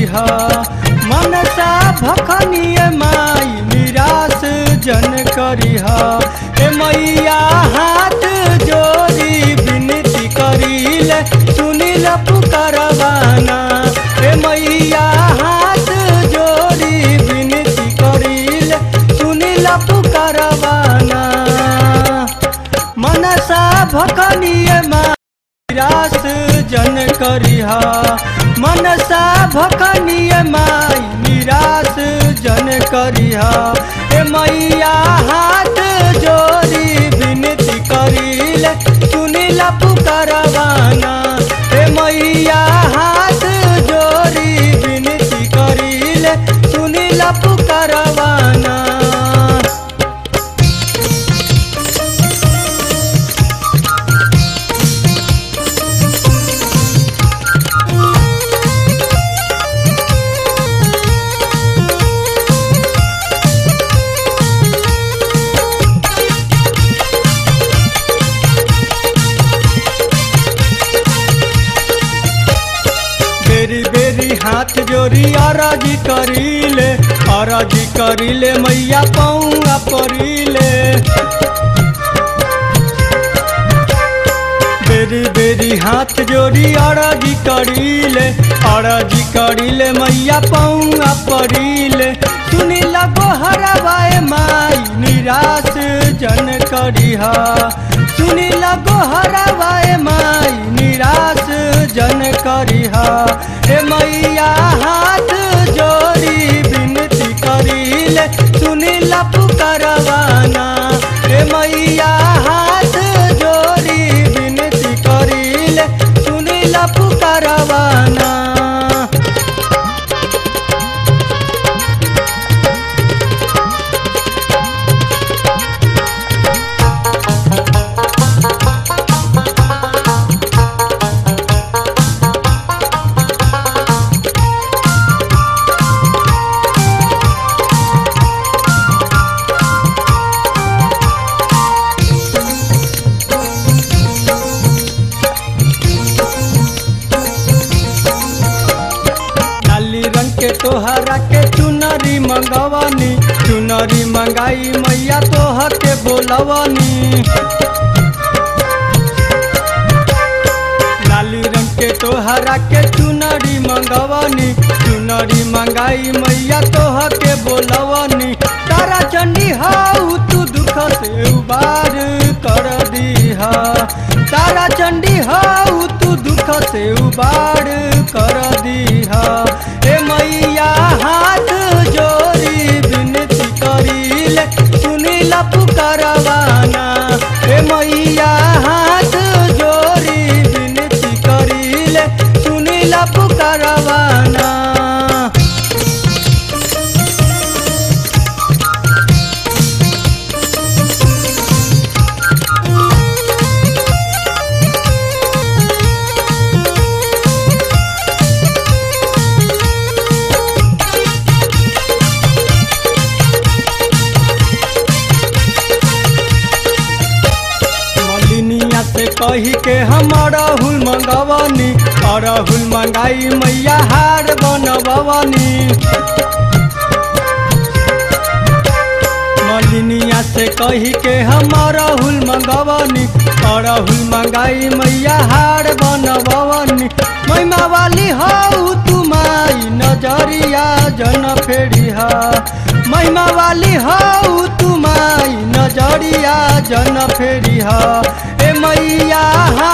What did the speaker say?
करिह मनसा भखनिए माई निराश जन करिह ए मैया हाथ जोड़ी विनती करिले सुनिल पुकारवाना ए मैया हाथ जोड़ी विनती करिले सुनिल पुकारवाना मनसा भखनिए माई निराश जन करिह मनसा भखनिए माई निराश जन करिह ए मैया हाथ जोड़ी विनती करिले सुनिल पुकारवाना ए मैया हाथ जोड़ी विनती करिले सुनिल पुकारवाना बेरी बेरी हाथ जोड़ी अरजी करीले अरजी करीले मैया पौआ परीले बेरी बेरी हाथ जोड़ी अरजी करीले अरजी करीले मैया पौआ परीले सुनी लगो हरवाए माई निराश जन करिह सुनी लगो हरवाए माई निराश जन करिह हे मैया हाथ जोड़ी विनती करिले सुनिल पुकारवाना हे मैया हाथ जोड़ी विनती करिले सुनिल पुकारवाना लाली रंग के तोहरा के चुनरी मंगवानी चुनरी मंगाई मैया तोह के बोलवानी लाली रंग के तोहरा के चुनरी मंगवानी चुनरी मंगाई मैया तोह के बोलवानी तारा चंडी हाउ तू दुख से उबार कर दीहा तारा चंडी हाउ तू दुख से उबार कर दीहा ए मैया हाथ जोड़ी विनती करिले सुनिल पुकारवाना ए मैया हाथ जोड़ी विनती करिले सुनिल पुकारवाना मलिनिया से कही के हम अड़हुल मंगवानी अड़हुल मंगाई मैया हार बनवानी मलिनिया से कही के हम अड़हुल मंगवानी अड़हुल मंगाई मैया हार बनवानी महिमा वाली हऊ तू माई नजरिया जन फेरिहा महिमा वाली हऊ तू माई नजरिया जन फेरिहा ए मैया